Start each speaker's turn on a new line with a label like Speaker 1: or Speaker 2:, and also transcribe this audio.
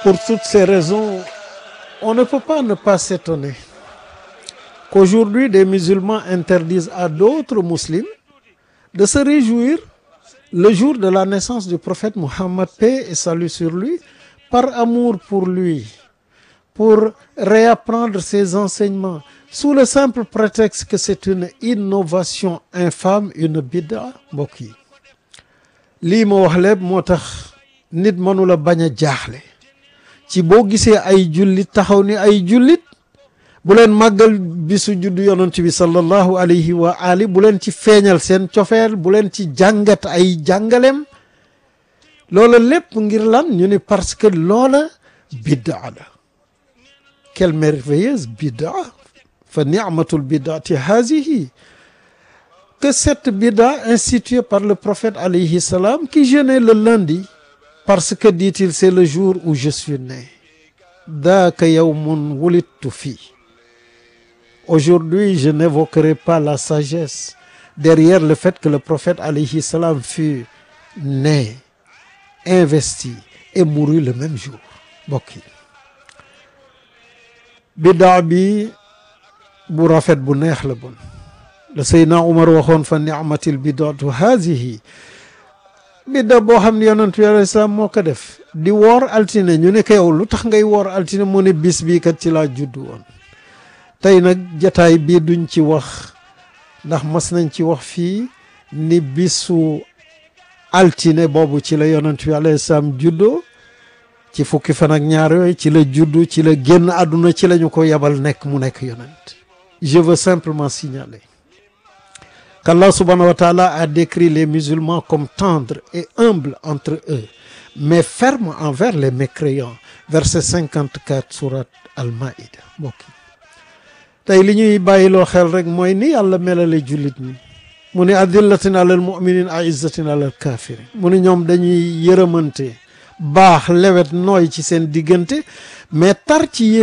Speaker 1: Pour toutes ces raisons, on ne peut pas ne pas s'étonner qu'aujourd'hui des musulmans interdisent à d'autres musulmans de se réjouir le jour de la naissance du prophète Mohammed, paix et salut sur lui, par amour pour lui, pour réapprendre ses enseignements, sous le simple prétexte que c'est une innovation infâme, une bid'a mbokk yi lii ma wax lépp moo tax nit mënula bañ a jaaxle ci boo gisee ay jullit taxaw ni ay jullit bu leen màggal bisu juddu yonent bi sallallahu alayhi wa ali bu leen ci feeñal seen cofeel bu leen ci jàngat ay jàngaleem loola lépp ngir lan ñu ni parce que loola bid'a la quelle merveilleuse bid'a fa ni'matul bid'ati hazihi que cette bid'a instituée par le prophète alayhi salam qui jeûnait le lundi parce que dit-il c'est le jour où je suis né daaka yawmun wulidtu fii Aujourd'hui, je n'évoquerai pas la sagesse derrière le fait que le prophète alayhi salam fut né, investi et mourut le même jour mbokk yi biddaa bi bu rafet bu neex la bon la Seydina Umar waxoon fa ni'matil bid'atu hazihi bidda boo xam ne yonent bi alayhi salaam moo ko def di woor altine ñu ne ko yow lu tax ngay woor altine mu ne bis bii kat ci laa juddu woon tey nag jataay bii duñ ci wax ndax mas nañ ci wax fii ni bisu altine boobu ci la yonent bi alayhi salaam juddoo ci fukki fan ak ñaar yooyu ci la juddu ci la génn àdduna ci la ñu ko yebal nekk mu nekk yonent je veux simplement signaler qu'Allah subhanahu wa ta'ala a décrit les musulmans comme tendres et humbles entre eux mais fermes envers les mécréants verset 54 surat al-Maïda mbokk tey li ñuy bàyyiloo xel rek mooy ni yàlla melale jullit ñi mu ne adillatin alal muminin aizzatin alal kafirin mu ne ñoom dañuy yërëmante baax lewet nooy ci seen diggante mais tar ci